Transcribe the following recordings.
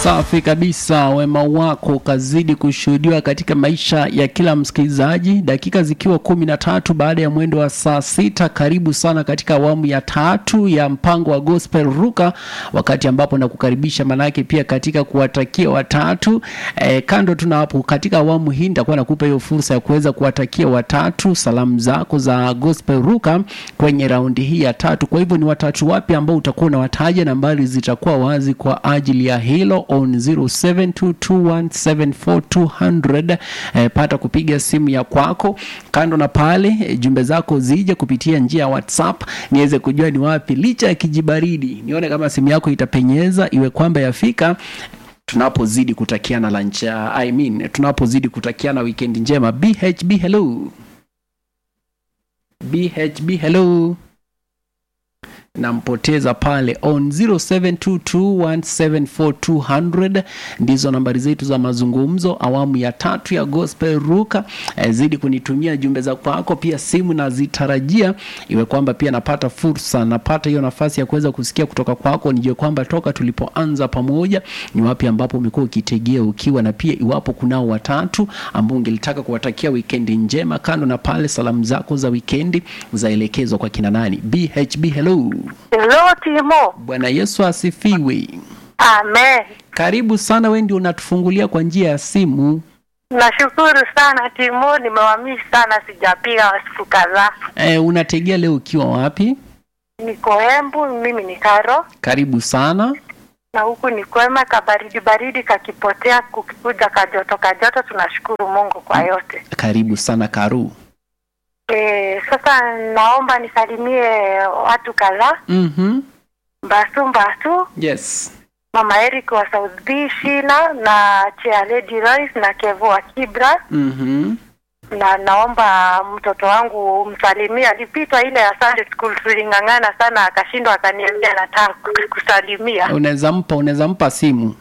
Safi kabisa, wema wako ukazidi kushuhudiwa katika maisha ya kila msikilizaji, dakika zikiwa kumi na tatu baada ya mwendo wa saa sita. Karibu sana katika awamu ya tatu ya mpango wa Gospel Ruka, wakati ambapo nakukaribisha manake pia katika kuwatakia watatu e, kando tuna hapo katika awamu hii nitakuwa nakupa hiyo fursa ya kuweza kuwatakia watatu salamu zako za Gospel Ruka kwenye raundi hii ya tatu. Kwa hivyo ni watatu wapi ambao utakuwa unawataja, nambari zitakuwa wazi kwa ajili ya hilo on 0722174200 eh, pata kupiga simu ya kwako. Kando na pale eh, jumbe zako zije kupitia njia ya WhatsApp niweze kujua ni wapi, licha ya kijibaridi, nione kama simu yako itapenyeza, iwe kwamba yafika tunapozidi kutakiana lunch, uh, I mean tunapozidi kutakiana weekend njema. BHB hello, BHB hello nampoteza pale on 0722174200 ndizo nambari zetu za mazungumzo awamu ya tatu ya gospel ruka eh, zidi kunitumia jumbe za kwako pia simu nazitarajia iwe kwamba pia napata fursa napata hiyo nafasi ya kuweza kusikia kutoka kwako nijue kwamba toka tulipoanza pamoja ni wapi ambapo umekuwa ukitegea ukiwa na pia iwapo kunao watatu ambao ungelitaka kuwatakia wikendi njema kando na pale salamu zako za wikendi zaelekezwa kwa kina nani bhb hello Hello Timo. Bwana Yesu asifiwe. Amen. Karibu sana, wewe ndio unatufungulia kwa njia ya simu. Nashukuru sana Timo, nimewamisi sana, sijapiga siku kadhaa. E, unategea leo ukiwa wapi? Niko Embu, mimi ni Karo Karibu sana. na huku ni kwema, kabaridi baridi kakipotea, kukikuja kajoto kajoto. Tunashukuru Mungu kwa yote. Karibu sana Karu. E, sasa naomba nisalimie watu kadhaa. Mhm. Mbasu Mbasu, Yes. Mama Eric wa South B Shila na Chia Lady Royce na Kevo wa Kibra Mhm. na naomba mtoto wangu umsalimie. Alipitwa ile ya Sunday school, tuling'ang'ana sana, akashindwa, akaniambia nataka kusalimia. Unaweza mpa unaweza mpa simu.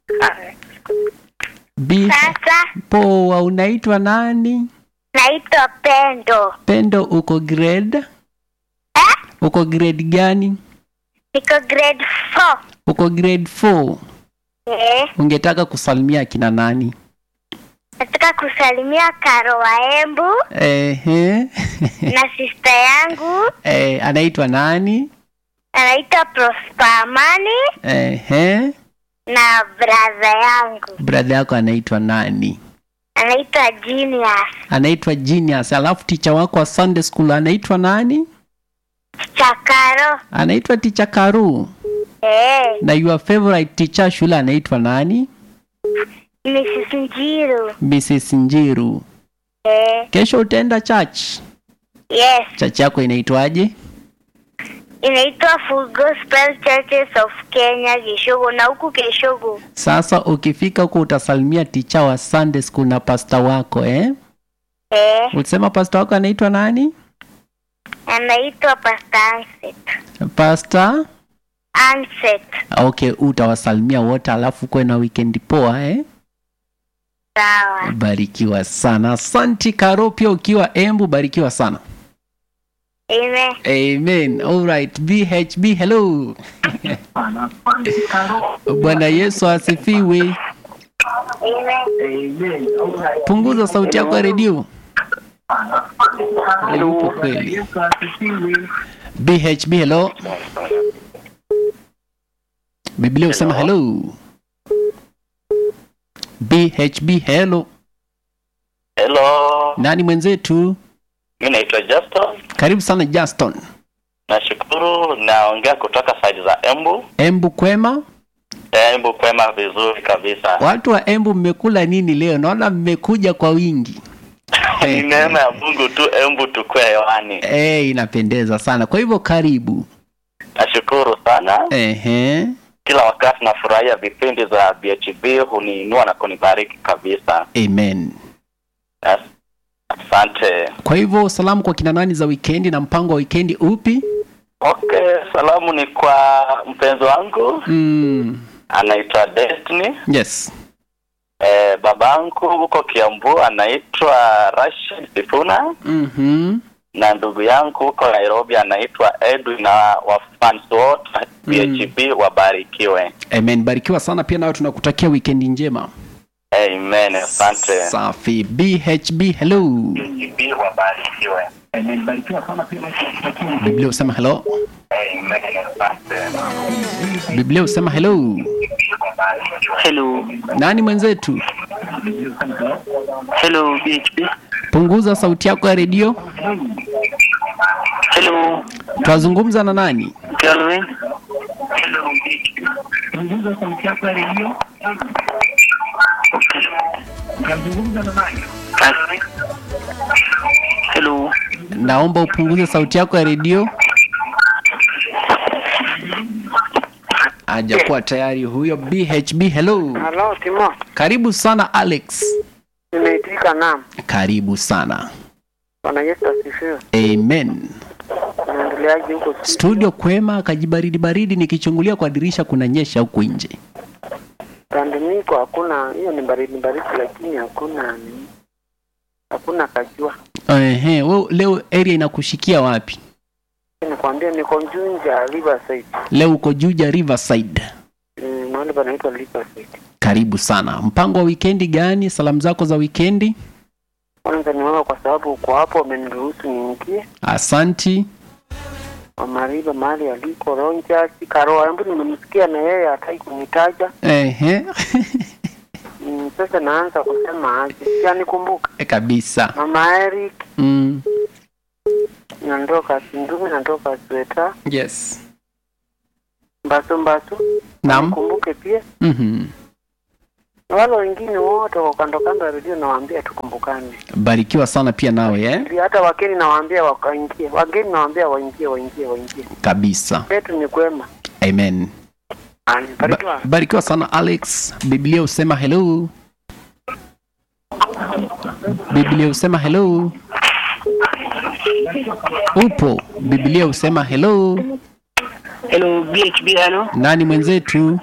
B Sasa poa, unaitwa nani? naitwa Pendo, Pendo, uko grade? Uko grade gani? niko grade 4. Uko grade 4. Eh, Ungetaka kusalimia kina nani? nataka kusalimia Karo wa Embu Ehe. na sista yangu Eh, anaitwa nani? anaitwa Prosper Amani Ehe. na brother yangu Brother yako anaitwa nani? anaitwa Genius Anaitwa Genius. Alafu ticha wako wa Sunday school anaitwa nani? Chakaro. Anaitwa Ticha Karu. Eh, Na your favorite teacher shule anaitwa nani? Mrs. Njiru. Mrs. Njiru. Eh, Kesho utaenda church. yes, Church yako inaitwaje? inaitwa Full Gospel Churches of Kenya Kishogo, na huku Kishogo Sasa ukifika huko utasalimia ticha wa Sunday school na pastor wako eh? eh, Ulisema pastor wako anaitwa nani? anaitwa Pastor Anset. Pastor Anset. Okay, utawasalimia wote alafu kuwe na weekend poa eh? Sawa. Barikiwa sana. Asanti Karo, pia ukiwa Embu, barikiwa sana. Amen. Amen. All right. BHB, hello. Bwana Yesu asifiwe. Amen. Punguza sauti yako ya redio. Yupo kweli. BHB, hello. Biblia usema hello. BHB, hello. Hello, Nani mwenzetu? mi naitwa Justin. Karibu sana Justin. Nashukuru, naongea kutoka side za Embu. Embu kwema? Embu kwema vizuri kabisa. Watu wa Embu mmekula nini leo? Naona mmekuja kwa wingi. Ni neema ya Mungu tu, Embu tukue hewani. Eh, inapendeza sana. Kwa hivyo karibu. Nashukuru sana, Ehe. kila wakati nafurahia vipindi za BHB, huniinua na kunibariki kabisa. Amen. As- Asante. Kwa hivyo salamu kwa kina nani za wikendi na mpango wa wikendi upi? Okay, salamu ni kwa mpenzi wangu Mm. anaitwa Destiny. Yes. Eh, babangu huko Kiambu anaitwa Rashid Sifuna. Mhm. na ndugu yangu huko Nairobi anaitwa Edwin na wafans wote BHB wabarikiwe. amen barikiwa sana pia nawe tunakutakia wikendi njema Amen. Asante. safi bhb hello BHB wabarikiwe. biblia husema hello Amen. Asante. biblia husema hello Hello, nani mwenzetu hello BHP. punguza sauti yako ya redio Hello, twazungumza na nani Kelvin. Kelvin. Hello, naomba upunguze sauti yako ya redio hajakuwa tayari huyo bhb hello Halo Timo, karibu sana alex nimeitika naam. karibu sana Bwana Yesu asifiwe. amen Unaendeleaje huko? studio kwema kajibaridi baridi nikichungulia kwa dirisha kuna nyesha huku nje Pande niko hakuna, hiyo ni baridi baridi, lakini hakuna ni hakuna kajua. Ehe, we, leo area inakushikia wapi Nikwambia niko Njunja Riverside, leo uko juja riverside mm, mahali panaitwa Riverside. karibu sana mpango wa wikendi gani salamu zako za wikendi Kwanza ni wewe kwa sababu uko hapo, umeniruhusu niingie. asanti Wamariba mahali aliko Ronja Karoa, hebu nimemsikia na yeye hataki kunitaja. Ehe. Mm, sasa naanza kusema aje, sianikumbuka kabisa Mama Eric mm. nandoka Sindumi, nandoka Sweta yes Mbasu Mbasu, Naam. nikumbuke pia mm-hmm. na wale wengine wote wa kando kando ya redio nawaambia tukumbukane. barikiwa sana pia nawe eh? Ili hata wageni nawaambia wakaingie, wageni nawaambia waingie, waingie, waingie. kabisa Kwetu ni kwema. amen Ani, barikiwa. ba- barikiwa sana alex biblia husema hello biblia husema hello upo biblia husema hello hello BHP. Hello, nani mwenzetu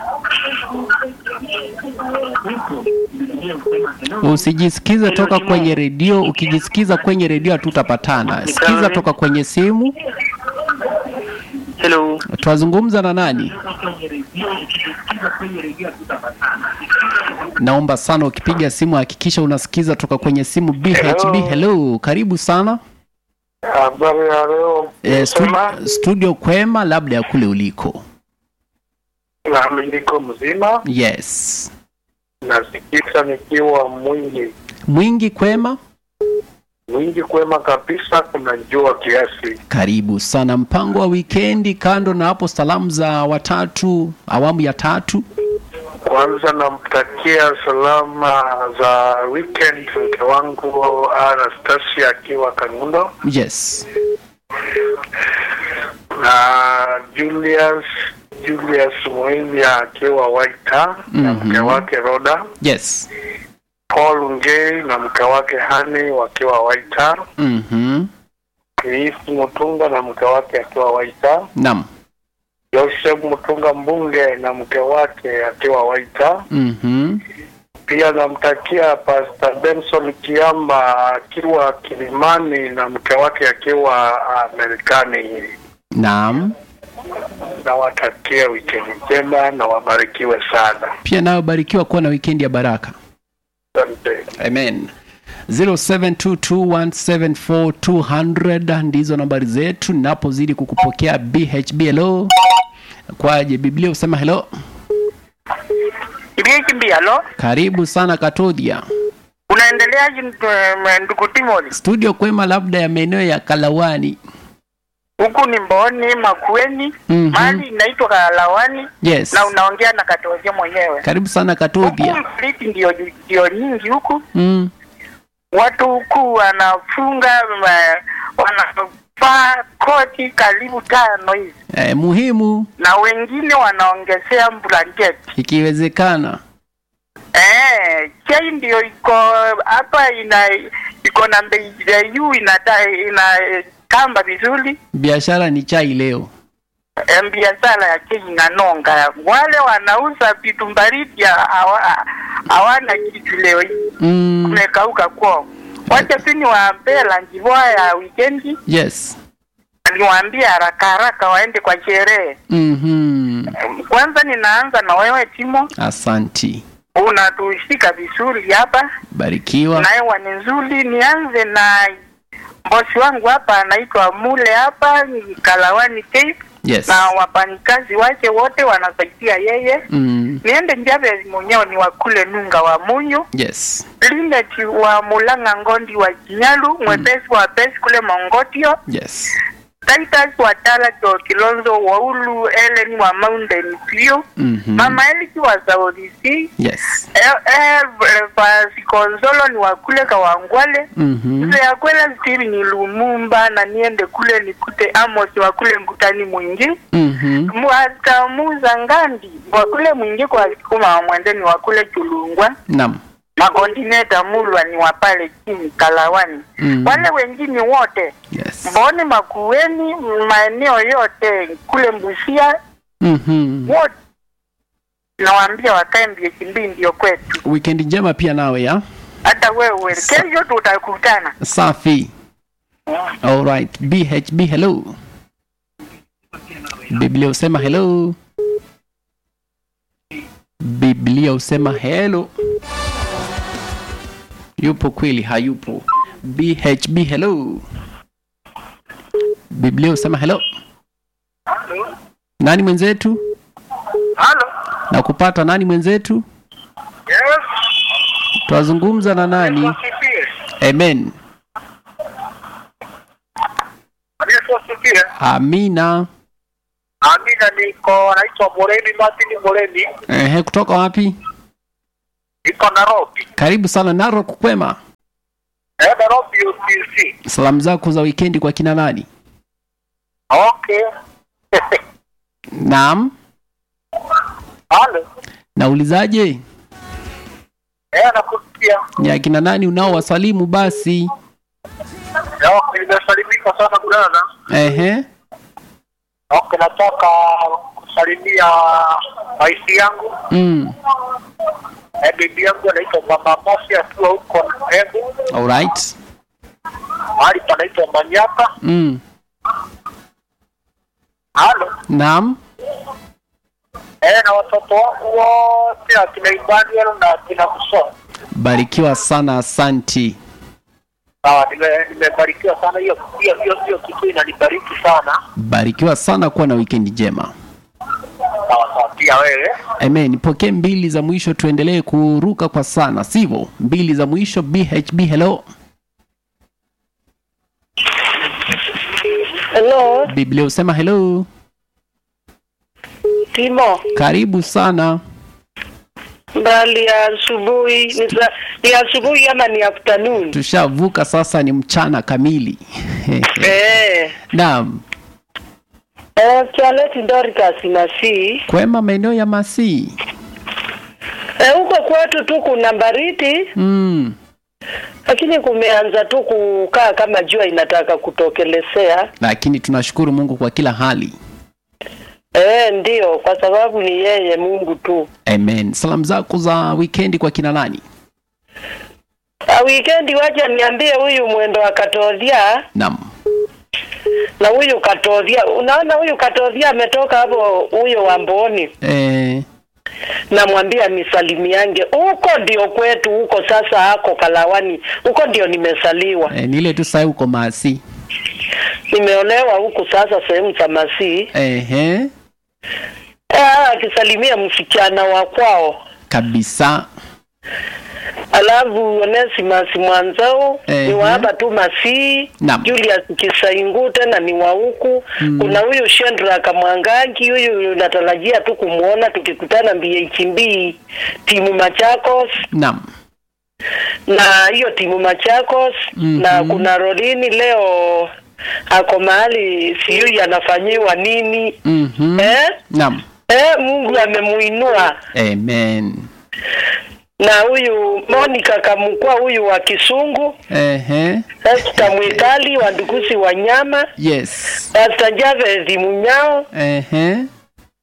usijisikize toka kwenye redio ukijisikiza kwenye redio hatutapatana sikiza toka kwenye simu hello, twazungumza na nani naomba sana ukipiga simu hakikisha unasikiza toka kwenye simu bhb hello karibu sana Habari ya leo e, Sema, studio, studio kwema labda ya kule uliko nami niko mzima, yes nasikika nikiwa mwingi mwingi kwema mwingi kwema kabisa, kuna jua kiasi. karibu sana mpango wa wikendi kando na hapo salamu za watatu awamu ya tatu Kwanza namtakia salama za weekend mke wangu Anastasia akiwa Kangundo yes na Julius Julius Mwenya akiwa Waita na Mhm. mke wake Roda, yes Paul Ngei na mke wake Hani wakiwa Waita, mm-hmm. Chris Mutunga na mke wake akiwa Waita, nam Joseph Mutunga mbunge na mke wake akiwa Waita. mm-hmm. Pia namtakia Pastor Benson Kiamba akiwa Kilimani na mke wake akiwa Amerikani. nam Nawatakia wikendi njema na wabarikiwe sana. pia nayo barikiwa kuwa na wikendi ya baraka Asante. amen 0722174200 ndizo nambari zetu ninapozidi kukupokea bhb hello kwaje biblia husema hello BHB, halo, karibu sana katodhia unaendeleaje ndu- ndugu Timothy? studio kwema labda ya maeneo ya kalawani Huku ni Mboni Makueni, Mhm. mahali inaitwa Kalawani yes na unaongea na Katoje mwenyewe. karibu sana Huku katodhia mfliti ndio ndio nyingi huku, mm. watu huku wanafunga ma- wanavaa koti karibu tano hivi, eh, muhimu na wengine wanaongezea blanketi. ikiwezekana Eh, chai ndio iko hapa, ina iko na bei ya juu, inata inatamba vizuri. biashara ni chai leo Eh, biashara ya chai inanonga. Wale wanauza vitu baridi hawa- hawana kitu leo hii, mm. kumekauka kwao. wacha tu niwaambie lanjivua ya wikendi yes niwaambie haraka haraka waende kwa sherehe mm-hmm. kwanza ninaanza na wewe timo asanti unatushika vizuri hapa barikiwa na hewa ni nzuri nianze na bosi wangu hapa anaitwa mule hapa ni kalawani Cape yes na wafanyikazi wake wote wanasaidia yeye mm. niende njave mwenyewe ni wakule nunga wa munyu yes limeti wa mulanga ngondi wa jinyalu mwepesi wa pesi kule mongotio yes Titus wa Talato Kilonzo Waulu Ellen wa Mountain View mm-hmm. Mama Eliki wa Zaodisi yes Sikonzolo ni wa kule Kawangwale mm-hmm. Mzee ya kwela stiri ni Lumumba na niende kule nikute Amos wa kule Ngutani mwingi mm-hmm. Mwatamuza Ngandi wa kule mwingi kwa Sukuma wa Mwendeni wa kule Chulungwa nam Makondineta Mulwa ni wa pale chini Kalawani Mm. wale wengine wote yes Mboni Makueni, maeneo yote kule Mbusia, mm-hmm. wote nawaambia wakae MBHB ndio kwetu. wikendi njema pia nawe ya Hata wewe kesho tutakutana. safi alright bhb hello biblia usema hello biblia usema hello yupo kweli hayupo bhb hello biblia usema hello nani mwenzetu Halo. na kupata nani mwenzetu Yes. twazungumza na nani Wasifiwe. amen Yesu asifiwe. amina Amina, niko naitwa Moreni Martin Moreni, Ehe, kutoka wapi niko Nairobi. karibu sana narok kwema Eh, Nairobi UTC. salamu zako za wikendi kwa kina nani Okay. naam Halo. naulizaje Eh, nakusikia. ni akina nani unaowasalimu basi Eh, Okay, nimesalimika sana brother. Ehe. Okay, nataka kusalimia maisi yangu. Mm. Eh, bibi yangu anaitwa Mama Mosi akiwa huko Embu. Alright. Mahali panaitwa Manyaka. Mm. Halo. Naam. Eh, na watoto wangu wote akina Emmanuel na akina Kusoma. Barikiwa sana asanti. Sawa, nime- nimebarikiwa sana hiyo hiyo hiyo hiyo kitu inanibariki sana. Barikiwa sana kuwa na wikendi njema. Sawa sawa, pia wewe. Amen. Pokee mbili za mwisho tuendelee kuruka kwa sana, sivyo? Mbili za mwisho BHB hello. Hello, Biblia usema hello. Timo. Karibu sana. Mbali ya asubuhi ni sa- ni asubuhi ama ni afternoon? Tushavuka sasa ni mchana kamili. Eh. Naam. Eh, Charlotte Dorcas na si. Kwema maeneo ya Masii. Eh, huko kwetu tu kuna baridi Mm. lakini kumeanza tu kukaa kama jua inataka kutokelezea. Lakini tunashukuru Mungu kwa kila hali. Eh, ndio kwa sababu ni yeye Mungu tu. Amen. Salamu zako za wikendi kwa kina nani? A weekend wacha niambie huyu mwendo wa Katodhia Naam. na huyu Katodhia. Unaona huyu Katodhia ametoka hapo huyo Wamboni. Eh, namwambia nisalimiange huko ndio kwetu huko sasa ako kalawani huko ndio nimesaliwa eh, ni ile tu sasa uko Masii. nimeolewa huku sasa sehemu za masii Ehe. Ah, akisalimia msichana wa kwao Kabisa. alafu Onesimus Mwanzao Ehe. ni wa hapa tu Masii Naam. Julius Kisaingu tena ni wa huku Mm. kuna huyu Shendra Kamwangangi huyu natarajia tu kumwona tukikutana BHB timu Machakos Naam. na hiyo timu Machakos Mhm. na kuna Rolini leo ako mahali sijui anafanyiwa nini Mhm. eh? Naam. Eh, Mungu amemuinua Amen. na huyu Monica Kamukwa huyu wa Kisungu Ehe. Esther Mwikali wa Ndukusi wa Nyama Yes. Pastor Javeth Munyao Ehe.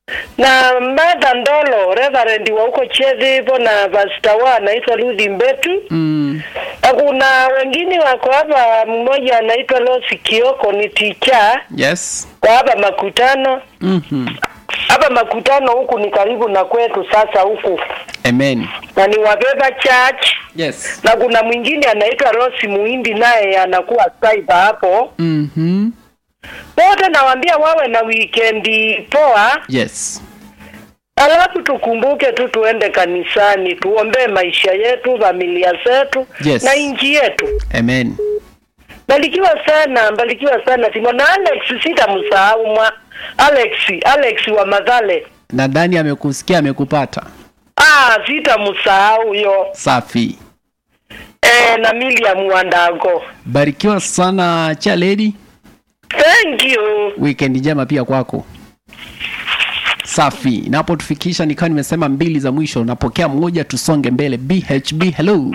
na Martha Ndolo Reverend wa huko Chezipo na Pastor wa anaitwa Luthi Mbetu. Mm. Na kuna wengine wako hapa, mmoja anaitwa Losi Kioko ni ticha Yes. kwa hapa makutano Mhm. hapa makutano huku ni karibu na kwetu sasa huku Amen. na ni wabeba church Yes. na kuna mwingine anaitwa Rosi Muhindi naye anakuwa cyber hapo. Mhm. Wote nawaambia wawe na weekendi poa, Yes. alafu tukumbuke tu tuende kanisani, tuombee maisha yetu, familia zetu Yes. na nchi yetu. Amen. Barikiwa sana, barikiwa sana Timo na Alex, sitamsahau mwa Alex, Alex wa Madhale. Nadhani amekusikia amekupata. Ah, sitamsahau yo. Safi. Eh, na Miriam Wandago. Barikiwa sana cha lady. Thank you. Weekend njema pia kwako. Safi. Napotufikisha nikawa nimesema mbili za mwisho, napokea mmoja, tusonge mbele. BHB, hello.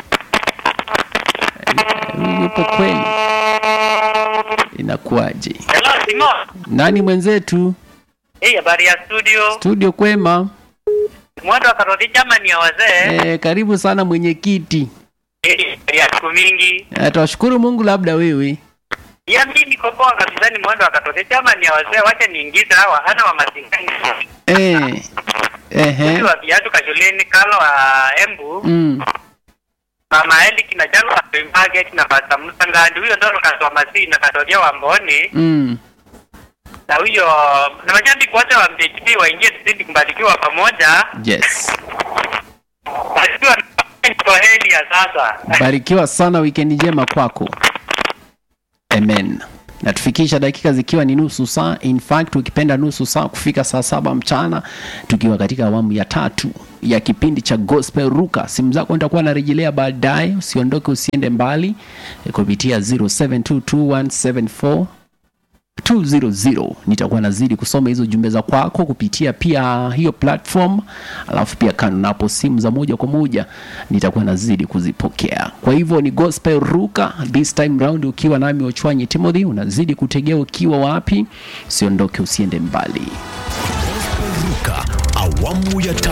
Eh, Yupo kweli? Inakuwaje? Hello, Simon. Nani mwenzetu? Hii habari ya studio. Studio kwema. Mwendo wa karoti jamani ya wazee. Eh, karibu sana mwenyekiti. Hii habari ya siku mingi. Eh, twashukuru Mungu, labda wewe. Ya mimi niko poa kabisa ni mwendo wa karoti jamani ya wazee. Wacha niingize hawa hana wa masingani. Eh. Ehe. Huyu wa viatu kashuleni kalo wa Embu. Mm. Mama Eli kina jalo wa market na Pastor Musa Ngandi. Huyo ndo kaswa masi na katoria wa Mboni. Mm. Na huyo na mashabiki wote wa MHP waingie tuzidi kubarikiwa pamoja. Yes. Barikiwa kwa heli ya sasa. Barikiwa sana, weekend njema kwako. Amen. Natufikisha dakika zikiwa ni nusu saa, in fact ukipenda nusu saa kufika saa saba mchana, tukiwa katika awamu ya tatu ya kipindi cha Gospel Ruka. Simu zako nitakuwa narejelea baadaye, usiondoke, usiende mbali eh, kupitia 0722174200 nitakuwa nazidi kusoma hizo jumbe za kwako kupitia pia hiyo platform, alafu pia kando napo simu za moja kwa moja nitakuwa nazidi kuzipokea. Kwa hivyo ni gospel ruka this time round, ukiwa nami Ochwanyi Timothy, unazidi kutegea ukiwa wapi? Usiondoke, usiende mbali. Ruka awamu ya